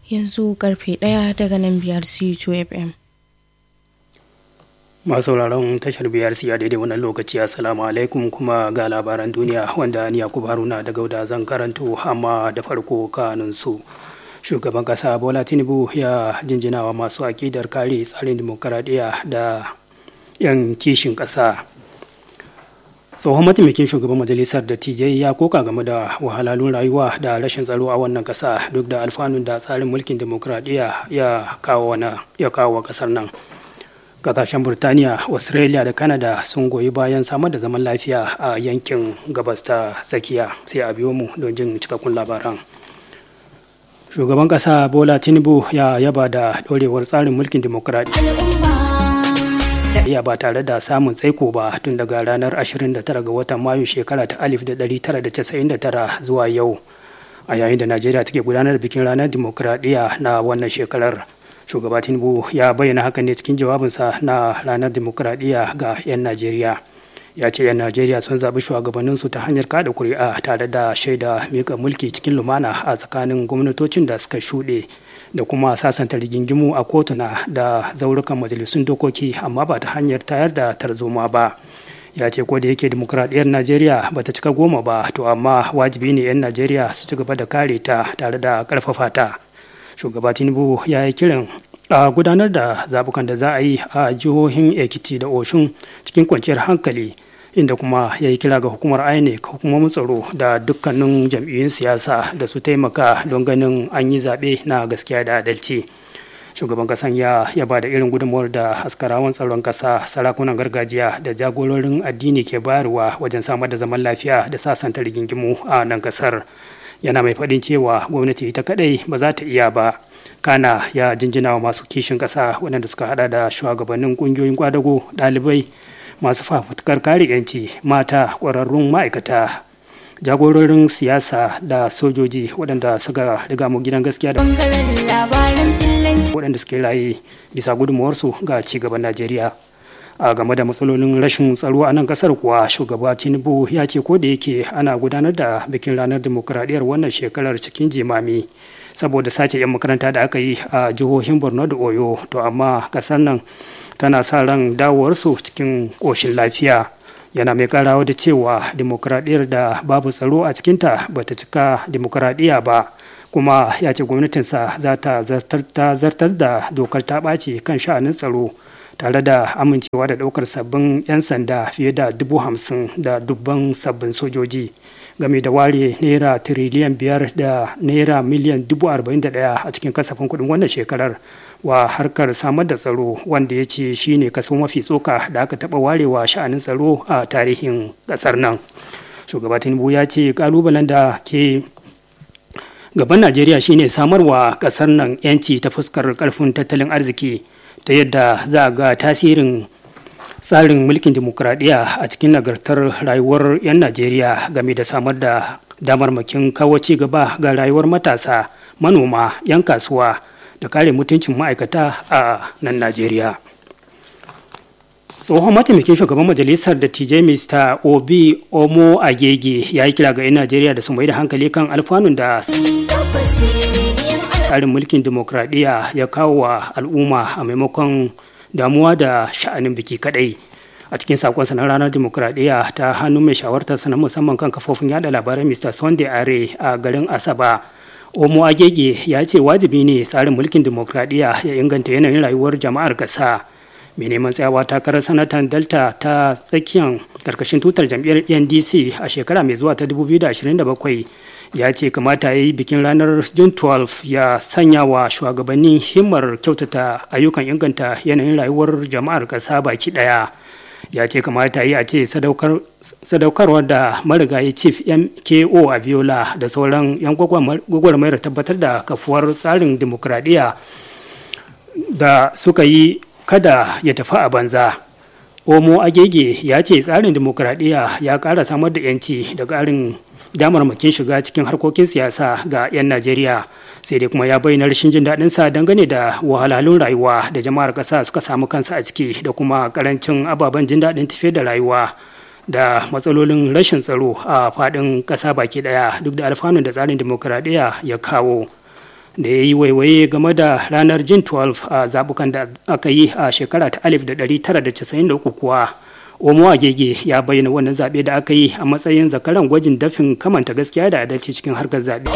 yanzu karfe ɗaya daga nan biyar C2 FM. masu sauraron tashar biyar a daidai wannan lokaci assalamu alaikum kuma ga labaran duniya wanda ni yakubu haruna da gauda zan karanto amma da farko kanun su shugaban kasa bola tinubu ya jinjinawa masu akidar kare tsarin demokaradiyya da 'yan kishin kasa tsohon mataimakin shugaban majalisar dattijai ya koka game da wahalhalun rayuwa da rashin tsaro a wannan kasa duk da alfanun da tsarin mulkin demokaradiyya ya kawo wa kasar nan kasashen burtaniya australia da canada sun goyi bayan samar da zaman lafiya a yankin gabas ta tsakiya sai a biyo mu don jin cikakkun labaran shugaban kasa bola tinubu ya yaba da dorewar tsarin mulkin demokuraɗiyya ba tare da samun tsaiko ba tun daga ranar 29 ga watan mayu shekara ta 1999 zuwa yau a yayin da najeriya take gudanar da bikin ranar demokuraɗiyya na wannan shekarar shugaba tinubu ya bayyana hakan ne cikin jawabinsa na ranar demokuraɗiyya ga 'yan najeriya ya ce 'yan najeriya sun zaɓi shugabanninsu ta hanyar kada kuri'a tare da shaida mika mulki cikin lumana a tsakanin gwamnatocin da suka shuɗe da kuma sasanta rigingimu a kotuna da zaurukan majalisun dokoki amma ba ta hanyar tayar da tarzoma ba ya ce ko da yake demokuraɗiyyar najeriya ba ta cika goma ba to amma wajibi ne 'yan najeriya su ci gaba da kare ta tare da ƙarfafa ta shugaba tinubu ya yi kiran a gudanar da zabukan da za a yi a jihohin ekiti da oshun cikin kwanciyar hankali inda kuma ya yi kira ga hukumar inec hukumomin tsaro da dukkanin jam'iyyun siyasa da su taimaka don ganin an yi zaɓe na gaskiya da adalci shugaban kasan ya ba da irin gudunmawar da askarawan tsaron kasa sarakunan gargajiya da jagororin addini ke bayarwa wajen samar da zaman lafiya da sasanta rigingimu a nan kasar yana mai faɗin cewa gwamnati ita kadai ba za ta iya ba kana ya jinjina wa masu kishin ƙasa waɗanda suka hada da shugabannin ƙungiyoyin kwadago ɗalibai masu fafutukar kare 'yanci mata ƙwararrun ma'aikata jagororin siyasa da sojoji waɗanda suka riga mu gidan gaskiya da waɗanda suke raye bisa gudunmawarsu ga ci gaban najeriya a game da matsalolin rashin tsaro a nan kasar kuwa shugaba tinubu ya ce ko da yake ana gudanar da bikin ranar demokuraɗiyyar wannan shekarar cikin jimami saboda sace 'yan makaranta da aka yi a jihohin borno da oyo to amma kasar nan tana sa ran dawowarsu cikin ƙoshin lafiya yana mai karawa da cewa demokuraɗiyyar da babu tsaro a cikinta ba ta cika demokuraɗiyya ba kuma ya ce gwamnatinsa za ta zartar da dokar ta ɓaci kan sha'anin tsaro tare da amincewa da ɗaukar sabbin 'yan sanda fiye da dubu hamsin da dubban sabbin sojoji game da ware naira tiriliyan biyar da naira miliyan dubu arba'in da ɗaya a cikin kasafin kuɗin wannan shekarar wa harkar samar da tsaro wanda ya ce shine kaso mafi tsoka da aka taɓa warewa sha'anin tsaro a tarihin ƙasar nan shugaba tinubu ya ce ƙalubalen da ke gaban najeriya shine samarwa ƙasar nan 'yanci ta fuskar ƙarfin tattalin arziki ta yadda za a ga tasirin tsarin mulkin demokuraɗiyya a cikin nagartar rayuwar 'yan najeriya game da samar da damarmakin kawo ci gaba ga rayuwar matasa manoma 'yan kasuwa da kare mutuncin ma'aikata a nan najeriya tsohon mataimakin shugaban majalisar dattijai mr obi omo agege ya yi kira ga 'yan najeriya da su mai da hankali kan alfanun da tsarin mulkin demokradiyya ya kawo wa al'umma a maimakon damuwa da sha'anin biki kadai a cikin sakonsa na ranar demokradiyya ta hannun mai shawartar na musamman kan kafofin yada labarai mr sunday are a garin asaba omo agege ya ce wajibi ne tsarin mulkin demokradiyya ya inganta yanayin rayuwar jama'ar ƙasa mai neman tsayawa takarar sanatan delta ta tsakiyar karkashin tutar jam'iyyar ndc a shekara mai zuwa ta 2027 ya ce kamata ya yi bikin ranar june 12 ya sanya wa shugabannin himmar kyautata ayyukan inganta yanayin rayuwar jama'ar ƙasa baki ɗaya ya ce kamata yi a ce sadaukarwar da marigayi chief mko a biola da sauran yan gwagwarmayar tabbatar da kafuwar tsarin demokradiyya da suka yi kada ya tafi a banza omo agege ya ce tsarin demokradiyya ya ƙara samar da 'yanci da ƙarin damarmakin shiga cikin harkokin siyasa ga 'yan najeriya sai dai kuma ya bayyana rashin jin daɗin sa dangane da wahalhalun rayuwa da jama'ar ƙasa suka samu kansa a ciki da kuma karancin ababen jin daɗin tafiyar da rayuwa da matsalolin rashin tsaro a faɗin ƙasa baki ɗaya duk da alfanun da tsarin dimokuraɗiyya ya kawo da ya yi waiwaye game da ranar jin 12 a zabukan da aka yi a shekara ta 1993 kuwa omo agege ya bayyana wannan zaɓe da aka yi a matsayin zakaran gwajin dafin kamanta gaskiya da adalci cikin harkar zaɓe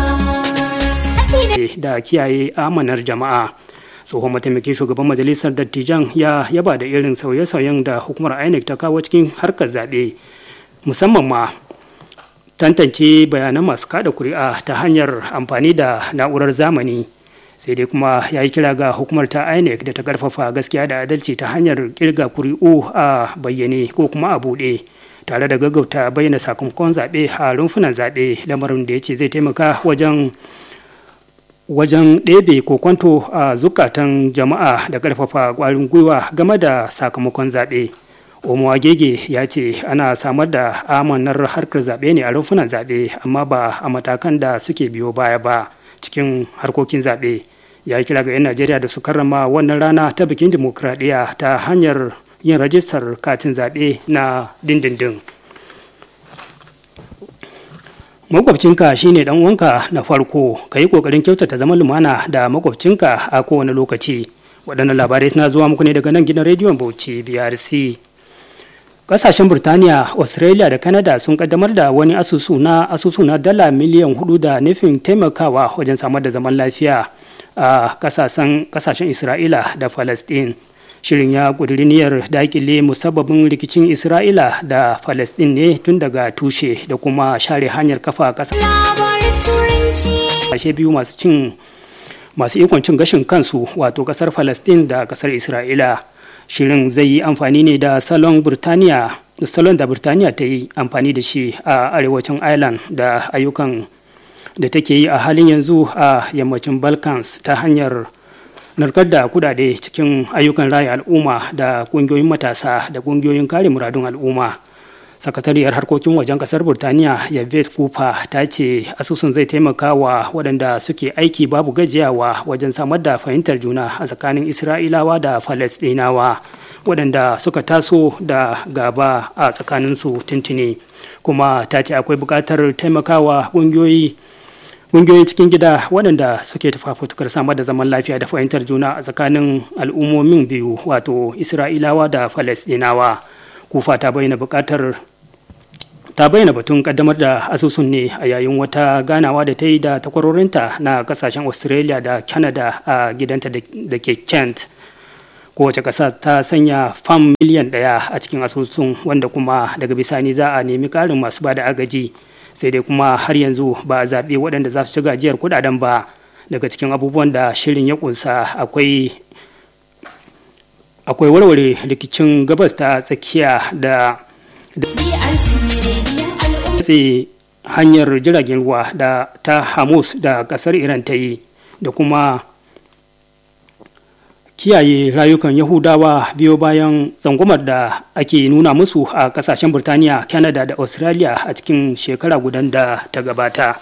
da kiyaye amanar jama'a tsohon mataimakin shugaban majalisar dattijan ya yaba da irin sauye-sauyen da hukumar inec ta kawo cikin harkar zaɓe musamman ma tantance bayanan masu kada kuri'a ta hanyar amfani da na'urar zamani sai dai kuma ya yi kira ga hukumar ta inec da ta karfafa gaskiya da adalci ta hanyar kirga kuri'u a bayyane ko kuma a buɗe tare da gaggauta bayyana sakamakon zaɓe a rumfunan zaɓe lamarin da ya ce zai taimaka wajen wajen ɗebe kokwanto a zukatan jama'a da ƙarfafa ƙwarin gwiwa game da sakamakon zaɓe omo agege ya ce ana samar da amanar harkar zaɓe ne a rumfunan zaɓe amma ba a matakan da suke biyo baya ba cikin harkokin zaɓe ya kira ga 'yan najeriya da su karrama wannan rana ta bikin dimokuraɗiyya ta hanyar yin rajistar katin zaɓe na dindindin makwabcinka shine dan uwanka na farko ka yi kokarin kyautata zaman lumana da makwabcinka a kowane lokaci waɗannan labarai suna zuwa muku ne daga nan gidan rediyon bauchi brc kasashen burtaniya australia da canada sun kaddamar da wani asusu na asusu na dala miliyan hudu da nufin taimakawa wajen samar da zaman lafiya a kasashen isra'ila da palestine shirin ya ƙudiri niyyar dakile musabbabin rikicin isra'ila da palestine ne tun daga tushe da kuma share hanyar kafa ƙasashe biyu masu cin masu ikon cin gashin kansu wato ƙasar palestine da ƙasar isra'ila shirin zai yi amfani ne da salon burtaniya salon da burtaniya ta yi amfani da shi a arewacin ireland da ayyukan da take yi a halin yanzu a yammacin balkans ta hanyar narkar da kudade cikin ayyukan raya al'umma da kungiyoyin matasa da kungiyoyin kare muradun al'umma sakatariyar harkokin wajen kasar burtaniya yavet cooper ta ce asusun zai taimaka wa waɗanda suke aiki babu gajiyawa wajen samar da fahimtar juna a tsakanin isra'ilawa da falastinawa waɗanda suka taso da gaba a tsakaninsu tuntuni kuma ta ce akwai buƙatar taimakawa ƙungiyoyi ƙungiyoyi cikin gida waɗanda suke tafafutukar samar da zaman lafiya da fahimtar juna a tsakanin al'ummomin biyu wato isra'ilawa da falastinawa kufa ta bayyana buƙatar ta bayyana batun kaddamar da asusun ne a yayin wata ganawa da ta yi da takwarorinta na kasashen australia da canada a gidanta da ke kent kowace ƙasa ta sanya fam miliyan ɗaya a cikin asusun wanda kuma daga bisani za a nemi ƙarin masu ba da agaji sai dai kuma har yanzu ba a zaɓi waɗanda za su ci gajiyar kuɗaɗen ba daga cikin abubuwan da shirin ya ƙunsa akwai akwai warware rikicin gabas ta tsakiya da tse hanyar jiragen ruwa da ta hamus da kasar iran ta yi da kuma kiyaye rayukan yahudawa biyo bayan tsangwamar da ake nuna musu a kasashen burtaniya canada da australia a cikin shekara gudan da ta gabata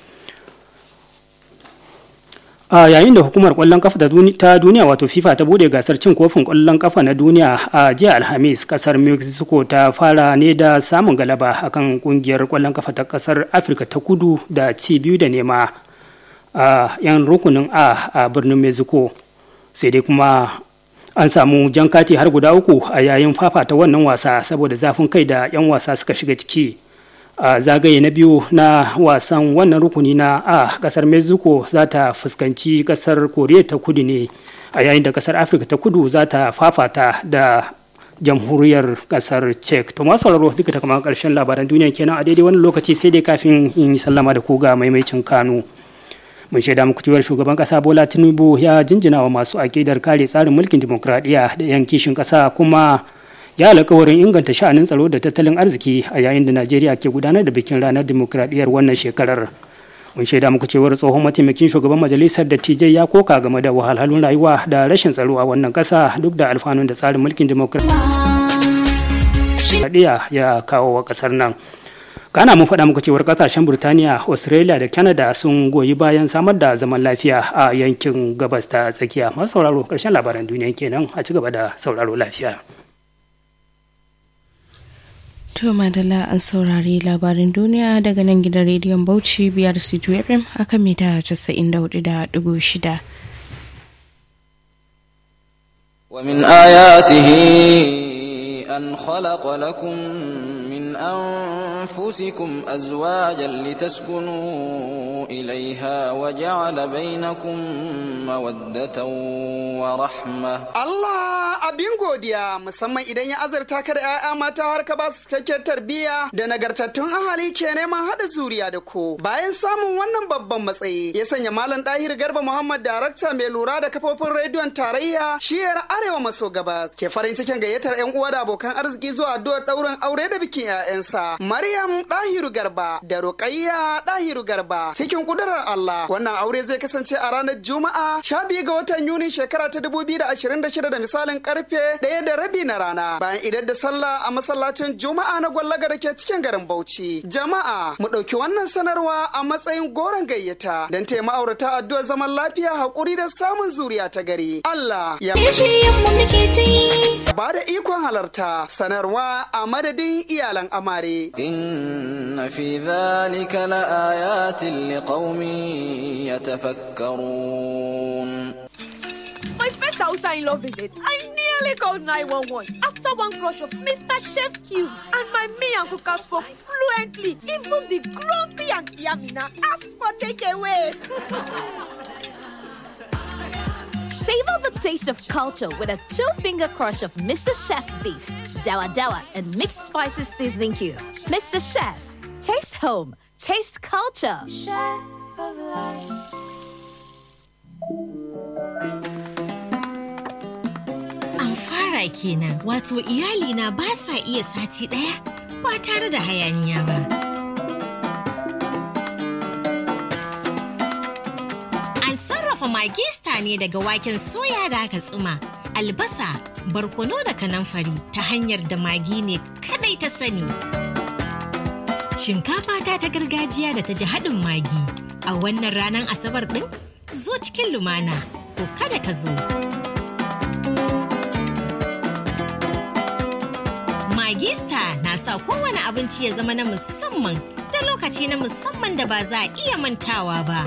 a yayin da hukumar kwallon kafa ta duniya wato fifa ta bude gasar cin kofin kwallon kafa na duniya a jiya alhamis kasar mexico ta fara ne da samun galaba akan kungiyar kwallon kafa ta kasar afirka ta kudu da ci biyu da nema a yan rukunin a a birnin mexico sai dai kuma an samu jan kati har guda uku a yayin fafata wannan wasa saboda zafin kai da 'yan wasa suka shiga ciki a zagaye na biyu na wasan wannan rukuni na a kasar mexico za ta fuskanci kasar koriya ta kudu ne a yayin da kasar afirka ta kudu za ta fafata da jamhuriyar kasar czech to masu sauraro duka ta kama karshen labaran duniya kenan a daidai wani lokaci sai dai kafin in yi sallama da ku ga maimaicin kanu mun shaida muku cewar shugaban kasa bola tinubu ya jinjina wa masu akidar kare tsarin mulkin dimokuraɗiyya da yan kishin kasa kuma ya alkawarin inganta sha'anin tsaro da tattalin arziki a yayin da najeriya ke gudanar da bikin ranar dimokuraɗiyyar wannan shekarar mun shaida muku cewar tsohon mataimakin shugaban majalisar dattijai ya koka game da wahalhalun rayuwa da rashin tsaro a wannan ƙasa duk da alfanun da tsarin mulkin dimokuraɗiyya ya kawo wa ƙasar nan kana mun faɗa muku cewar ƙasashen burtaniya australia da canada sun goyi bayan samar da zaman lafiya a yankin gabas ta tsakiya masu sauraro ƙarshen labaran duniya kenan a ci gaba da sauraro lafiya To Madala an saurari labarin duniya daga nan gidan rediyon Bauchi biyar C2 FM akan mita 94.6. ومن آياته أن خلق لكم من أنفسكم أزواجا لتسكنوا إليها وجعل بينكم مودة ورحمة Allah abin godiya musamman idan ya azurta ka da 'ya'ya mata har ka ba su cikakken tarbiyya da nagartattun ahali ke neman haɗa zuriya da ku. Bayan samun wannan babban matsayi ya sanya Malam Dahir Garba Muhammad darakta mai lura da kafofin rediyon tarayya shiyar Arewa maso gabas ke farin cikin gayyatar 'yan uwa da abokan arziki zuwa addu'ar ɗaurin aure da bikin 'ya'yansa. Maryam Dahiru Garba da Ruqayya Dahiru Garba cikin kudurar Allah wannan aure zai kasance a ranar Juma'a 12 ga watan Yuni shekara ta 2026 da misalin karfe ɗaya da rabi na rana bayan idan da sallah a masallacin Juma'a na gwallaga da ke cikin garin Bauchi. Jama'a mu ɗauki wannan sanarwa a matsayin goron gayyata don taya ma'aurata addu'ar zaman lafiya haƙuri da samun zuriya ta gari. Allah ya ba da ikon halarta sanarwa a madadin iyalan amare. إن في ذلك لآيات لقوم يتفكرون My first Hausa in law visit, I nearly called 911 after one crush of Mr. Chef Cubes. And my me and cookers spoke fluently. Even the grumpy Auntie Amina asked for takeaway. Savor the taste of culture with a two-finger crush of Mr. Chef beef, dawa dawa, and mixed spices seasoning cubes. Mr. Chef, taste home, taste culture. An fara kenan wato iyalina ba sa iya sati ɗaya ba tare da hayaniya ba. An sarrafa magista ne daga waken soya da aka tsuma, albasa, barkono da kanamfari ta hanyar da magi ne kadai ta sani. Shinkafa ta ta gargajiya da ta ji haɗin magi a wannan ranar asabar ɗin zo cikin lumana ko kada ka zo. Magista na sa kowane abinci ya zama na musamman da lokaci na musamman da ba za a iya mantawa ba.